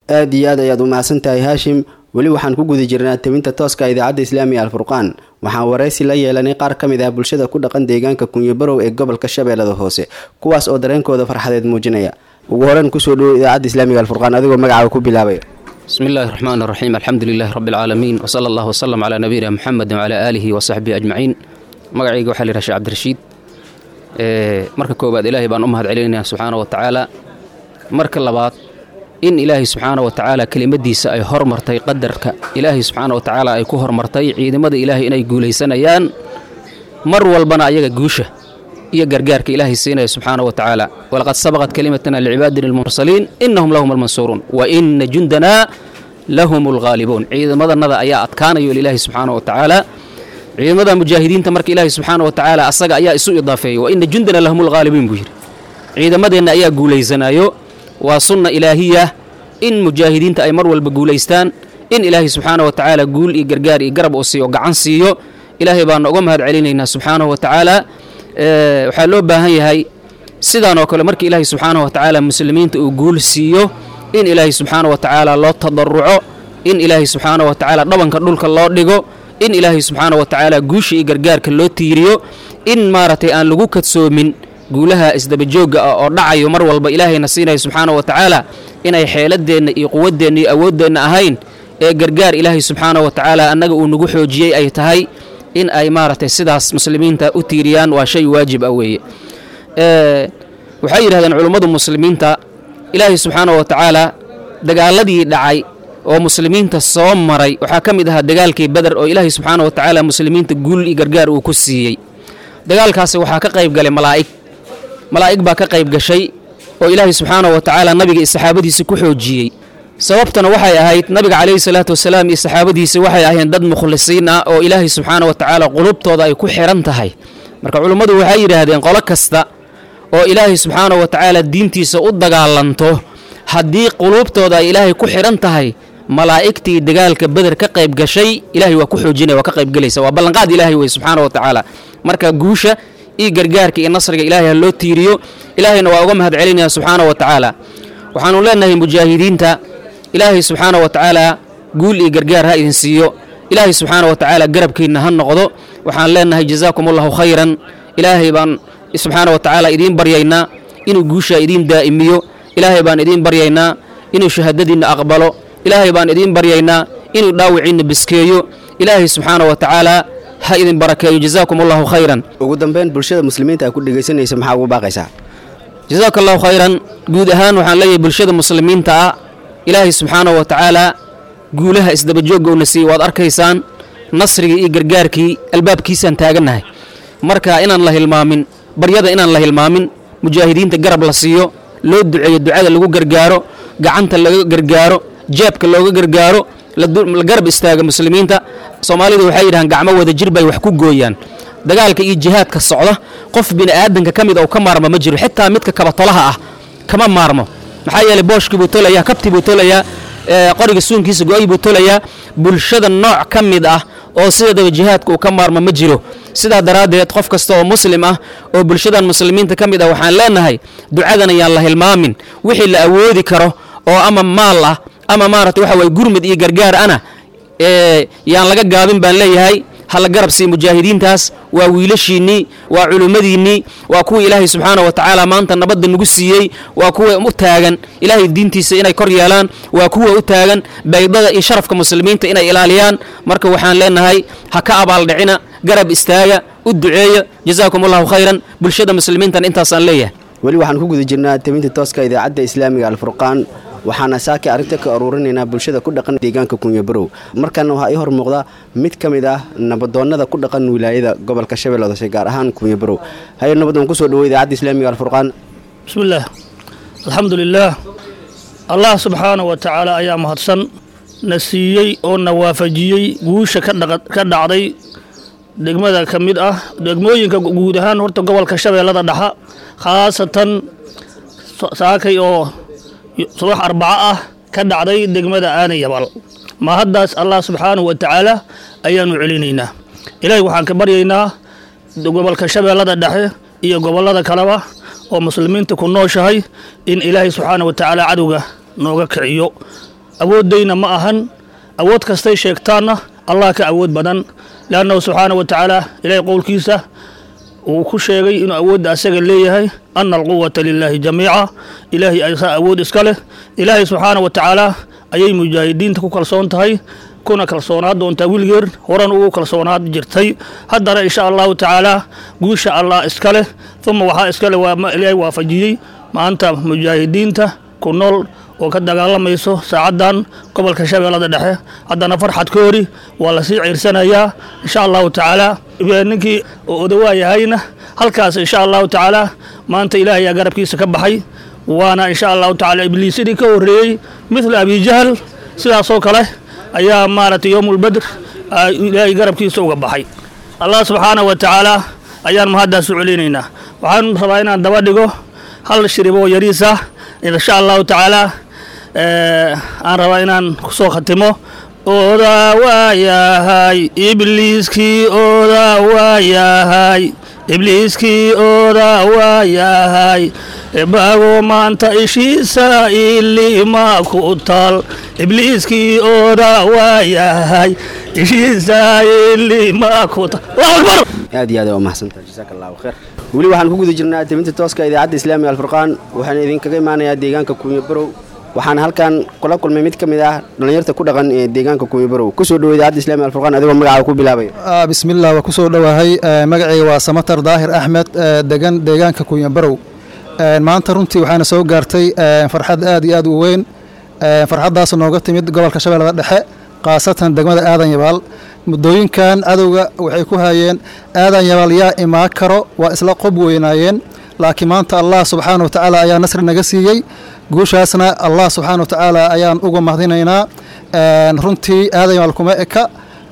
aada iyo aad ayaad u mahadsan tahay haashim weli waxaan ku guda jirnaa tebinta tooska idaacadda islaamiga alfurqaan waxaan waraysi la yeelanay qaar ka mid ah bulshada ku dhaqan deegaanka kunyabarow ee gobolka shabeellada hoose kuwaas oo dareenkooda farxadeed muujinaya ugu horeyn kusoo dhowo idaacadda islaamiga alfurqaan adigoo magacaaga ku bilaabaya بسم الله الرحمن الرحيم الحمد لله رب العالمين وصلى الله وسلم على نبينا محمد وعلى آله وصحبه أجمعين magacayga waxaa la yidhaha sheekh cabdirashiid marka koowaad ilaahay baan u mahad celinayaa subxaana wa tacaala marka labaad in ilaahay subxaana wa tacaala kelimadiisa ay hormartay qadarka ilaahay subxaana wa tacaala ay ku hormartay ciidamada ilaahay inay guulaysanayaan mar walbana ayaga guusha iyo gargaarka ilaahay siinaya subxaana wa tacaala walaqad sabaqat kalimatana licibaadina almursaliin innahum lahum almansuuruun wa ina jundanaa lahum alghaalibuun ciidamadannada ayaa adkaanayo ilaahay subxaana wa tacaala ciidamada mujaahidiinta marka ilaahay subxaana wa tacaala asaga ayaa isu idaafeeyey wa ina jundana lahum alghaalibiin buu yidhi ciidamadeenna ayaa guulaysanayo waa sunna ilaahiya in mujaahidiinta ay mar walba guulaystaan in ilaahay subxaana wa tacaala guul iyo gargaar iyo garab uu siiyo gacan siiyo ilaahay baana uga mahad celinaynaa subxaanahu wa tacaala waxaa loo baahan yahay sidaan oo kale marka ilaahay subxaana wa tacaala muslimiinta uu guul siiyo in ilaahay subxaana wa tacaala loo tadaruco in ilaahay subxaana wa tacaala dhabanka dhulka loo dhigo in ilaahay subxaana wa tacaala guusha iyo gargaarka loo tiiriyo in maaragtay aan lagu kadsoomin guulaha isdabajoogga ah oo dhacayo mar walba ilaahayna siinayo subxaana wa tacaala inay xeeladeenna iyo quwaddeenna iyo awooddeenna ahayn ee gargaar ilaahay subxaana wa tacaala annaga uu nagu xoojiyey ay tahay in ay maaragtay sidaas muslimiinta u tiiriyaan waa shay waajib ah weeye waxay yidhahdeen culummadu muslimiinta ilaahay subxaana wa tacaala dagaaladii dhacay oo muslimiinta soo maray waxaa ka mid ahaa dagaalkii beder oo ilaahay subxaana wa tacaala muslimiinta guul iyo gargaar uu ku siiyey dagaalkaasi waxaa ka qayb galay malaa'ig malaa'ig baa ka qayb gashay oo ilaahay subxaana wa tacaala nabiga iyo saxaabadiisa ku xoojiyey sababtana waxay ahayd nabiga calayhi salaatu wasalaam iyo saxaabadiisa waxay ahayn dad mukhlisiin ah oo ilaahay subxaana wa tacaala qulubtooda ay ku xidhan tahay marka culummadu waxay yidhaahdeen qolo kasta oo ilaahay subxaana wa tacaala diintiisa u dagaalanto haddii quluubtooda ay ilaahay ku xidhan tahay malaa'igtii dagaalka beder ka qayb gashay ilaahay waa ku xoojinaya waa ka qayb gelaysa waa ballanqaad ilaahay wey subxaana wa tacaala marka guusha iyo gargaarka iyo nasriga ilaahay ha loo tiiriyo ilaahayna waa uga mahad celinaya subxaana wa tacaala waxaanu leenahay mujaahidiinta ilaahay subxaana wa tacaala guul iyo gargaar ha idin siiyo ilaahay subxaana wa tacaala garabkiinna ha noqdo waxaan leenahay jazaakum allahu khayran ilaahay baan subxaana wa tacaala idiin baryaynaa inuu guusha idiin daa'imiyo ilaahay baan idiin baryaynaa inuu shahaadadiinna aqbalo ilaahay baan idiin baryaynaa inuu dhaawiciinna biskeeyo ilaahay subxaana wa tacaala ha idin barakeeyo jazaakum allahu khayran ugu dambeyn bulshada muslimiinta ay ku dhegaysanaysa maxaa ugu baaqaysaa jazaaka allahu khayran guud ahaan waxaan leeyahay bulshada muslimiinta ah ilaahay subxaana wa tacaala guulaha isdabajoogga uuna siiyey waad arkaysaan nasrigii iyo gargaarkii albaabkiisaan taagannahay marka inaan la hilmaamin baryada inaan la hilmaamin mujaahidiinta garab la siiyo loo duceeyo ducada lagu gargaaro gacanta laga gargaaro jeebka looga gargaaro la garab istaaga muslimiinta soomaalidu waxay yidhahaan gacmo wada jir bay wax ku gooyaan dagaalka iyo jihaadka socda qof bini'aadanka ka mid oo ka maarma ma jiro xitaa midka kabatolaha ah kama maarmo maxaa yeelay booshkii buu tolayaa kabtii buu tolayaa qoriga suunkiisa go-ay buu tolayaa bulshada nooc ka mid ah oo sideedaba jihaadka uu ka maarmo ma jiro sidaa daraaddeed qof kasta oo muslim ah oo bulshadan muslimiinta ka mid ah waxaan leenahay ducadan ayaan la hilmaamin wixii la awoodi karo oo ama maal ah ama maaragta waxa waye gurmud iyo gargaar ana yaan laga gaabin baan leeyahay hala garab sii mujaahidiintaas waa wiilashiinnii waa culummadiinnii waa kuwa ilaahay subxaana wa tacaala maanta nabadda nagu siiyey waa kuwa u taagan ilaahay diintiisa inay kor yeelaan waa kuwa u taagan baydada iyo sharafka muslimiinta inay ilaaliyaan marka waxaan leenahay ha ka abaaldhicina garab istaaga u duceeya jazaakum allahu khayran bulshada muslimiintan intaasaan leeyahay weli waxaan ku guda jirnaa tabinta tooska idaacadda islaamiga alfurqaan waxaana saaki arrinta ka aruurinaynaa bulshada ku dhaqan deegaanka kunyabarow markaana waxaa ii hor muuqda mid ka mid ah nabadoonnada ku dhaqan wilaayada gobolka shabeellada hoose gaar ahaan kunyabarow haye nabadoon kusoo dhawo idaacadda islaamiga alfurqaan bismillaah alxamdu lilaah allah subxaana wa tacaala ayaa mahadsan na siiyey oo na waafajiyey guusha ka dhacday degmada ka mid ah degmooyinka guud ahaan horta gobolka shabeellada dhexa khaasatan saakay oo subax arbaco ah ka dhacday degmada aana yabal ma haddaas allah subxaanahu wa tacaala ayaanu celinaynaa ilaahay waxaan ka baryaynaa gobolka shabeellada dhexe iyo gobollada kaleba oo muslimiinta ku nooshahay in ilaahay subxaana wa tacaala cadowga nooga kiciyo awooddayna ma ahan awood kastay sheegtaanna allah ka awood badan leannahu subxaana wa tacaala ilaahay qowlkiisa uu ku sheegay inuu awoodda asaga leeyahay ana alquwata lilaahi jamiica ilaahay asaa awood iska leh ilaahay subxaana wa tacaala ayay mujaahidiinta ku kalsoon tahay kuna kalsoonaad doontaa wiligeer horan ugu kalsoonaad jirtay haddana insha allahu tacaala guusha allah iska leh uma waxaa iskale waa ilaahay waafajiyey maanta mujaahidiinta ku nool oo ka dagaalamayso saacaddan gobolka shabeellada dhexe haddana farxad ka hori waa lasii ciirsanayaa insha allahu tacaala ninkii odawaayahayna halkaas insha allahu tacaala maanta ilaahay aa garabkiisa ka baxay waana insha allahu tacaala ibliisidii ka horreeyey mithla abijahl sidaasoo kale ayaa maaragtay yowmulbadr ilaahay garabkiisa uga baxay allah subxaana wa tacaala ayaan mahaddaas u celinaynaa waxaan rabaa inaan daba dhigo hal shiriboo yariis ah insha allahu tacaala aan rabaa inaan kusoo khatimo odaa waayahay ibliiskii odaa waayahay ibliiskii odaa waayahay bago maanta ishiisa ilima ku taal ibliiskii odaa waayahay ishiisa ilima ku taal allahu akbar aad iyo aad waa mahadsantaha jasaaka allahu khayr weli waxaan ku guda jirnaa tebinta tooska idaacadda islaamiga alfurqaan waxaana idinkaga imaanayaa deegaanka kuunya barow waxaana halkan kula kulmay mid ka mid ah dhallinyarta ku dhaqan ee deegaanka kuunya barow kusoo dhowo idaacadda islamiga alfurqaan adigoo magacaaga ku bilaabaya bismillaah waa kusoo dhowahay magacayga waa samatar daahir axmed degan deegaanka kuunya barow maanta runtii waxaana soo gaartay farxad aad iyo aad u weyn farxaddaas nooga timid gobolka shabeellada dhexe khaasatan degmada aadan yabaal muddooyinkan cadowga waxay ku hayeen aadan yabaal yaa imaa karo waa isla qob weynaayeen laakiin maanta allah subxaana wa tacaala ayaa nasri naga siiyey guushaasna allah subxaana wa tacaala ayaan uga mahdinaynaa runtii aadan yabaal kuma eka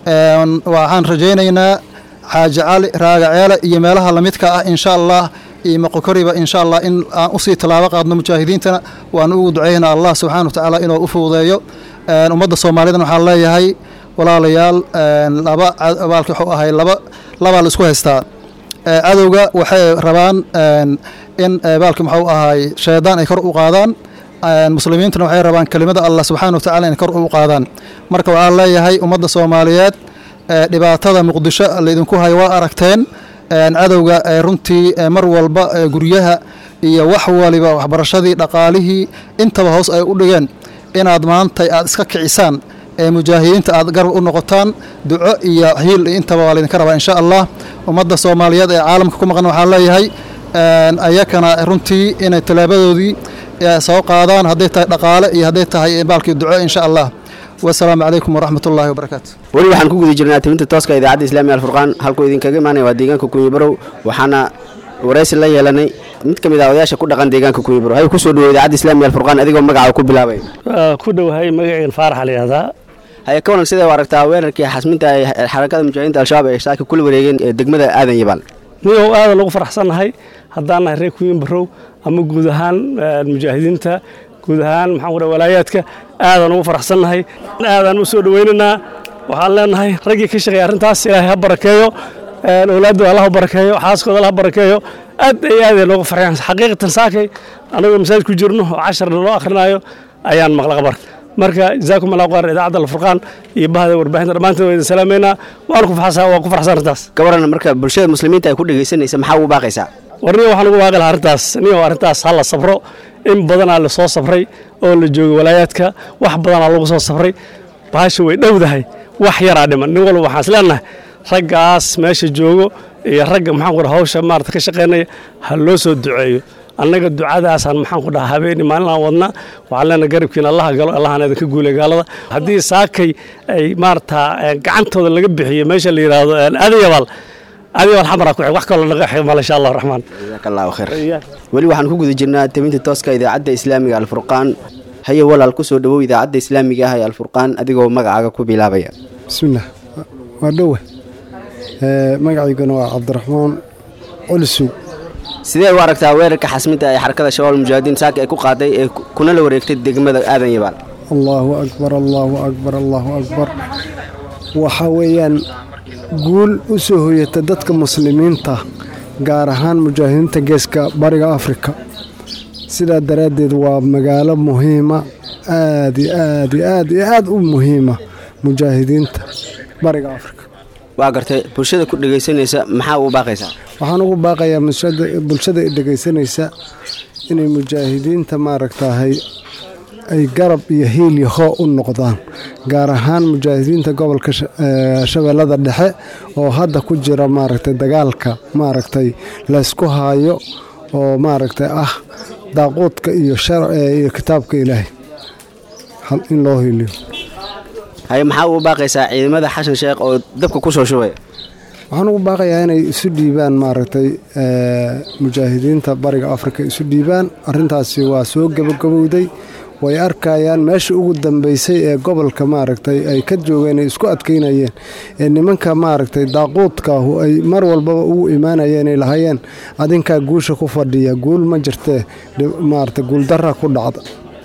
waxaan rajaynaynaa xaaji cali raagaceele iyo meelaha lamidka ah insha allah iyo moqokoriba insha allah in aan usii tallaabo qaadno mujaahidiintana waan ugu ducaynaa allah subxaana wa tacaala inuu u fududeeyo ummadda soomaalidana waxaan leeyahay walaalayaal laba baalki wuxuu ahay laba labaa la isku haystaa cadowga waxay rabaan in baalki muxuu ahay shaydaan ay kor u qaadaan muslimiintuna waxay rabaan kelimada allah subxaana wa tacala inay kor u qaadaan marka waxaan leeyahay ummadda soomaaliyeed dhibaatada muqdisho laydinku hayo waa aragteen cadowga runtii mar walba guryaha iyo wax waliba waxbarashadii dhaqaalihii intaba hoos ay u dhigeen inaad maanta aad iska kicisaan ee mujaahidiinta aad garab u noqotaan duco iyo hiil intaba waa laydinka rabaa insha allah ummadda soomaaliyeed ee caalamka ku maqan waxaan leeyahay ayakana runtii inay tallaabadoodii soo qaadaan hadday tahay dhaqaale iyo hadday tahay baalkii duco insha allah wasalaamu calaykum waraxmat ullahi wabarakaatu weli waxaan ku guda jirnaa tebinta tooska idaacadda islaamiga alfurqaan halkuu idinkaga imaanaya waa deegaanka kuunya barow waxaana waraysi la yeelanay mid ka mid ah odayaasha ku dhaqan deegaanka kuunya barow hay kusoo dhawo idaacadda islaamiga alfurqaan adigoo magacaa ku bilaabay ku dhowahay magaceen faarax la yihahdaa haya ka waran sidee u aragtaa weerarkii xasminta ay xarakada mujaahidiinta al-shabaab ay shaaki kula wareegeen ee degmada aadan yabaal nigow aadan ugu faraxsannahay haddaan nahay reer kuuyin barow ama guud ahaan mujaahidiinta guud ahaan maxaan ku dhaha walaayaadka aadan ugu faraxsannahay aadaan u soo dhowaynaynaa waxaan leenahay raggii ka shaqeeya arrintaas ilaahay ha barakeeyo owlaadooda allah ha barakeeyo xaaskooda allah ha barakeeyo aad ay aad ay nooga farxeen xaqiiqatan saakay anagoo masaajid ku jirno oo cashar loo akhrinayo ayaan maqla qabar marka jazaakum allah qaar idaacadda alfurqaan iyo bahda warbaahinta dhammaantood waa idin salaameynaa waan ku farxsan waan ku farxsan arrintaas ka waran marka bulshada muslimiinta ay ku dhegaysanaysa maxaa ugu baaqaysaa war niyo waxaan ugu baaqi lahaa arrintaas niyo arrintaas ha la sabro in badanaa la soo sabray oo la joogo walaayaadka wax badanaa lagu soo sabray baasha way dhowdahay wax yaraa dhiman nin walba waxaan is leenahay raggaas meesha joogo iyo ragga maxaan ku dhaha hawsha maarata ka shaqaynaya ha loo soo duceeyo annaga ducadaasaan maxaan ku dhaha habeeni maalinaan wadna waxaan leenahay garabkiina allaha galo allahana idinka guulay gaalada haddii saakay ay maarata gacantooda laga bixiyo meesha la yidhaahdo adayabaal adayabaal xamara ku wax kaloo naga ximal insha allah raxmaan jazaaka allahu khayr weli waxaan ku guda jirnaa tebinta tooska idaacadda islaamiga alfurqaan haye walaal kusoo dhawow idaacadda islaamiga ah ee alfurqaan adigoo magacaaga ku bilaabaya bismillaah waa dhowe magacayguna waa cabdiraxmaan culisow sidee u aragtaa weerarka xasminta ee xarakada shabaab mujaahidiin saaka ay ku qaaday ee kuna la wareegtay degmada aadan yabaal allaahu akbar allaahu akbar allaahu akbar waxaa weeyaan guul u soo hoyata dadka muslimiinta gaar ahaan mujaahidiinta geeska bariga afrika sidaa daraaddeed waa magaalo muhiima aad iyo aad iyo aad iyo aad u muhiima mujaahidiinta bariga afrika waa gartay bulshada ku dhegaysanaysa maxaa uu baaqaysaa waxaan ugu baaqayaa bulshada i dhegaysanaysa inay mujaahidiinta maaragtahay ay garab iyo hiil iyo hoo u noqdaan gaar ahaan mujaahidiinta gobolka shabeellada dhexe oo hadda ku jira maaragtay dagaalka maaragtay laysku haayo oo maaragtay ah daaquudka iyo iyo kitaabka ilaahay in loo hiiliyo haye maxaa uu baaqaysaa ciidamada xashan sheekh oo dabka ku soo shubaya waxaan ugu baaqayaa inay isu dhiibaan maaragtay mujaahidiinta bariga afrika isu dhiibaan arrintaasi waa soo gabagabowday way arkayaan meesha ugu dambeysay ee gobolka maaragtay ay ka joogeen ay isku adkaynayeen ee nimanka maaragtay daaquudkaahu ay mar walbaba ugu imaanayeen ay lahayeen adinkaa guusha ku fadhiya guul ma jirtee maaragtay guuldarra ku dhacda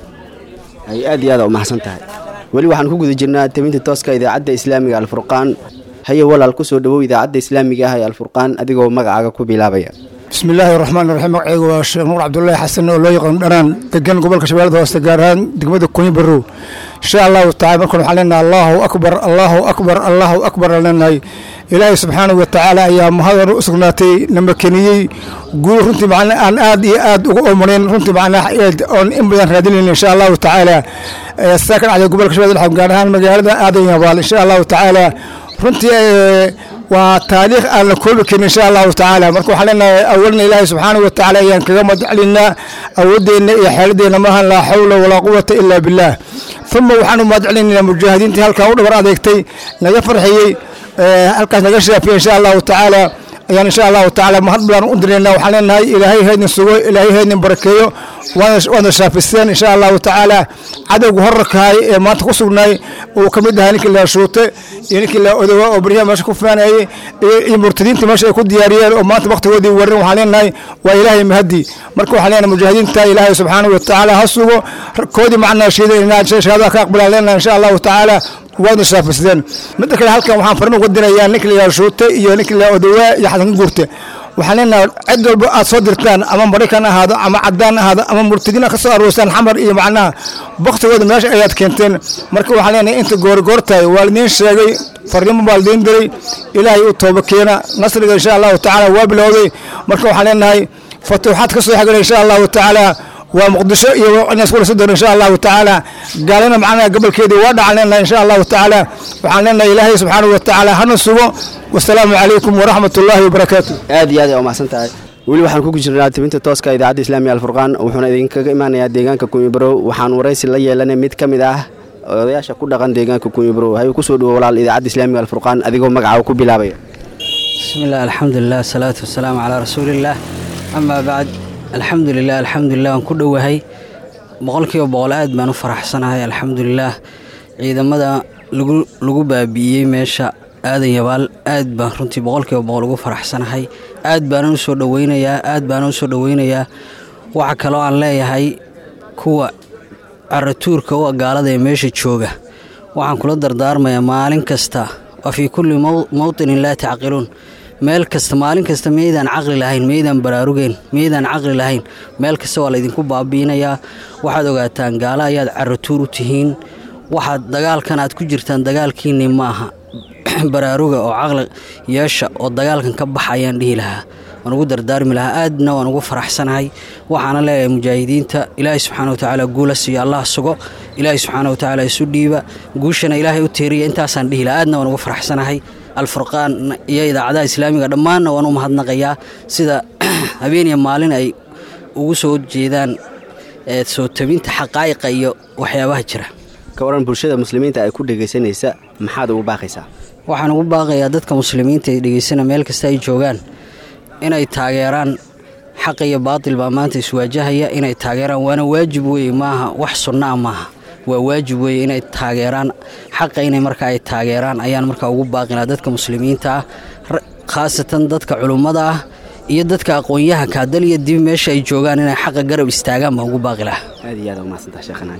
hay aad iyo aada u maxsan tahay weli waxaan ku guda jirnaa tabinta tooska idaacadda islaamiga alfurqaan haye walaal ku soo dhowow idaacadda islaamiga ah ee alfurqaan adigoo magacaaga ku bilaabaya bismi illaahi raxmaan raxiim magacaygu waa sheekh nuur cabdullaahi xasan oo loo yaqaano dhanaan degan gobolka shabeellada hooste gaar ahaan degmada kunyi barrow insha allahu tacala markaan waxaan leenahay allahu akbar allahu akbar allahu akbar aan leenahay ilaahay subxaanahu wa tacaala ayaa mahadan u sugnaatay na makeniyey guul runtii macna aan aad iyo aad uga oomaneyn runtii macnaa oon in badan raadinayn insha allahu tacaala saa ka dhacday gobolka shabeellada dhexe gaar ahaan magaalada aadan yabaal insha allahu tacaala runtii waa taariikh aan la koobi karin insha allahu tacaala marka waxaan leenahay awalna ilaahay subxaanahu wa tacaala ayaan kaga madcelinaa awoodeenna iyo xeeladeenna maahan laa xawla walaa quwata ilaa billaah uma waxaan u mahadcelinaynaa mujaahidiintii halkan u dhabar adeegtay naga farxiyey halkaas naga shaafiyey insha allahu tacaala ayaan insha allahu tacaala mahad badan u diraynaa waxaan leenahay ilaahay haydin sugo ilaahay haydin barakeeyo waana shaafiseen insha allahu tacaala cadowga horarkahay ee maanta ku sugnaay uu ka mid ahaa ninkii la shuute iyo ninkii la odowa oo baryaha meesha ku faanayey iyo murtadiinta meesha ay ku diyaariyeen oo maanta waktigoodii warin waxaan leenahay waa ilaahay mahadi marka waxaan leenahay mujaahidiinta ilaahay subxaanahu watacaala ha sugo koodii macnaa shiidan shahaadaha ka aqbalaan leenahay insha allahu tacaala waadna shaafisteen midda kale halkan waxaan farin uga dirayaa ninka la yidhaha shuute iyo ninka la odowaa iyo xasan ka guurte waxaan leenahay cid walba aad soo dirtaan ama maraykan ahaado ama cadaan ahaado ama murtadiin ka soo aroosaan xamar iyo macnaha baktigooda meesha ayaad keenteen marka waxaan leenahay inta goorgoortahay waa lidiin sheegay farnimo baa lidiin diray ilaahay u tooba keena nasriga insha allahu tacaala waa bilowday marka waxaan leenahay fatuuxaad ka soo xigana insha allahu tacaala waa muqdisho iyo inaas kula sodon insha allahu tacaala gaalana macnaha gobolkeedii waa dhacan leenahay insha allahu tacaala waxaan leenahay ilaahay subxaanahu watacaala hana sugo wasalaamu calaykum waraxmat ullaahi wabarakaatu aad iyo aad ay umahsan tahay weli waxaan ku jirnaa tibinta tooska idaacadda islaamiga alfurqaan wuxuuna idinkaga imaanayaa deegaanka kunyibarow waxaan waraysi la yeelanay mid ka mid ah odayaasha ku dhaqan deegaanka kunyibarow hayuu kusoo dhawo walaal idaacadda islaamiga alfurqaan adigoo magacaaga ku bilaabaya bismillaah alxamdulilah asalaatu wasalaamu calaa rasuulillaah amaa bacd alxamdulilah alxamdulilah waan ku dhowahay boqolkiiba boqol aad baan u faraxsanahay alxamdulilaah ciidamada lagu baabi'iyey meesha aadan yabaal aad baan runtii boqolkiiba boqol ugu faraxsanahay aad baanan u soo dhoweynayaa aad baanan u soo dhoweynayaa waxa kaloo aan leeyahay kuwa caratuurka u gaalada ee meesha jooga waxaan kula dardaarmayaa maalin kasta wa fii kulli mowtinin laa tacqiluun meel kasta maalin kasta meydaan caqli lahayn meydaan baraarugeen meydaan caqli lahayn meel kasta waa laydinku baabi'inayaa waxaad ogaataan gaalo ayaad caratuur u tihiin waxaad dagaalkan aad ku jirtaan dagaalkiinni ma aha baraaruga oo caqli yeesha oo dagaalkan ka baxa ayaan dhihi lahaa waan ugu dardaarmi lahaa aadna waan ugu faraxsanahay waxaana leeyahay mujaahidiinta ilaahay subxaana watacaala guula siiyo allah sugo ilaahay subxaana watacaala isu dhiiba guushana ilaahay u teeriya intaasaan dhihi lahaa aadna waan ugu faraxsanahay alfurqaan iyo idaacadaha islaamiga dhammaanna waan u mahadnaqayaa sida habeeniya maalin ay ugu soo jeedaan soo tabinta xaqaa'iqa iyo waxyaabaha jira ka waran bulshada muslimiinta ay ku dhegaysanaysa maxaad ugu baaqaysaa waxaan ugu baaqayaa dadka muslimiinta ay dhegaysana meel kasta ay joogaan inay taageeraan xaqa iyo baatil baa maanta iswaajahaya inay taageeraan waana waajib weeye maaha wax sunnaa maaha waa waajib weeye inay taageeraan xaqa inay marka ay taageeraan ayaan markaa ugu baaqinaa dadka muslimiinta ah khaasatan dadka culummada ah iyo dadka aqoon-yahanka dal iyo dib meesha ay joogaan inay xaqa garab istaagaan baan ugu baaqi lahaa aad iyo aad umahadsantaha sheekhana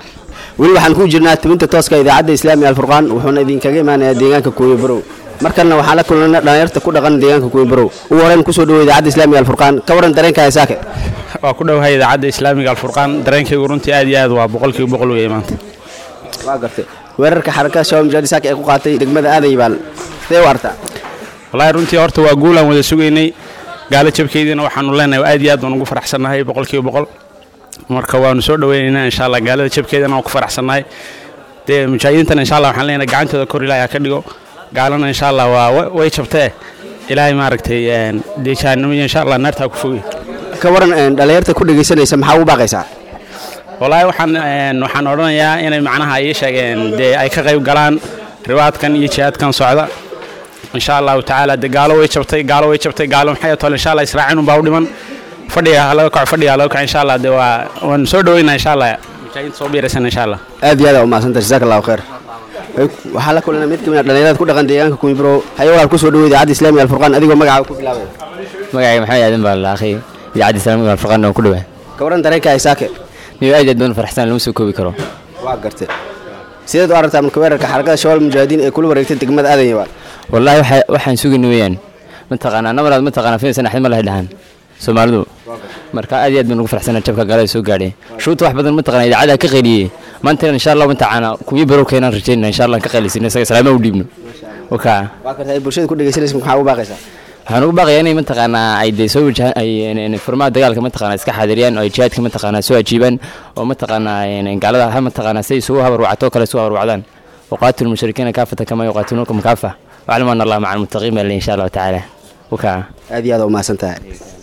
weli waxaan ku jirnaa tibinta tooska idaacadda islaamiga alfurqaan wuxuuna idinkaga imaanayaa deegaanka kuuya barow markalna waxaan la kulana dhalinyarta ku dhaqan deegaanka kuuya barow ugu horeyn kusoo dhawo idaacadda islaamiga alfurqaan ka waran dareenka heesaake waa ku dhowahay idaacadda islaamiga alfurqaan dareenkaygu runtii aad iyo aad waa boqolkiiba boqol weeye maanta waa gartay weerarka xarakada shabaab mujaahidiin saaka ee ku qaatay degmada aadan yabaal sidee u artaa wallaahi runtii horta waa guulaan wada sugaynay gaalo jabkeediina waxaanu leenahay aad iyo aad baan ugu faraxsannahay boqolkiiba boqol marka waanu soo dhoweynaynaa insha allah gaalada jabkeedana waan ku faraxsannahay dee mujaahidiintana insha allah waxaan leenahay gacantooda kor ilaahay ha ka dhigo gaalana insha allah waa wa- way jabtee ilaahay maaragtay een, dee jahannamo iyo insha allah naarta ha ku fogey ka waran een, dhallinyarta ku dhegaysanaysa maxaa ugu baaqaysaa wallaahi waxaan een, waxaan odhanayaa inay macnaha ii sheegeen dee ay ka qayb galaan ribaadkan iyo jihaadkan socda insha allahu tacaala dee gaalo way jabtay gaalo way jabtay gaalo maxay tole insha allah israacin unbaa u dhiman fadhiga ha laga kaco fadhiga ha laga kaco insha allah dee waa waan soo dhaweynaa insha allah mujaahidiinta soo biiraysan insha allah aad iyo aad aa umahadsantahay jazaaka allahu khayr waxaa la kulanay mid ka mid a dhallinyarada ku dhaqan deegaanka kumbro haye walaal kusoo dhawo idaacadda islaamiga alfurqaan adigoo magacaaga ku bilaabay magacayga maxamed aadan baa la akhi idaacadda islaamiga alfurqaan oo ku dhawaa ka waran dareenka haysaake niyo aad iyo aad baan faraxsan lama soo koobi karo waa gartay sideed u aragtaa marka weerarka xarakada shabaab mujaahidiin ee kula wareegtay degmada aadan yabaal wallaahi waxa- waxaan sugayna weeyaan mataqaanaa namaraad mataqaanaa fiinsan axmed ma lahay dhahaan soomaalidu marka aad iyo aad baan ugu faraxsanaa jabka gaalada soo gaadhay shuuta wax badan mataqaanaa idaacada ka qayliyey maantana insha allah mataqaanaa kuwii barow keenaan rajaynaa insha allah ka qaylisina isaga salaama u dhiibno wakaa waa karta ay bulshada ku dhegaysanaysa maxaa ugu baaqaysaa waxaan ugu baaqayaa inay mataqaanaa ay dee soo wajahaan ay een, furmaha dagaalka mataqaanaa iska xaadiriyaan oo ay jihaadka mataqaanaa soo ajiibaan oo mataqaanaa een, gaalada ha mataqaanaa si ay isugu habarwacto oo kale isugu habarwacdaan waqaatilu lmushrikiina kaafata kama yuqaatiluunakum kaafa waclamu ana allaha maca almuttaqiin baa le insha allahu tacaala wakaa aad iyo aad aa umahadsantahay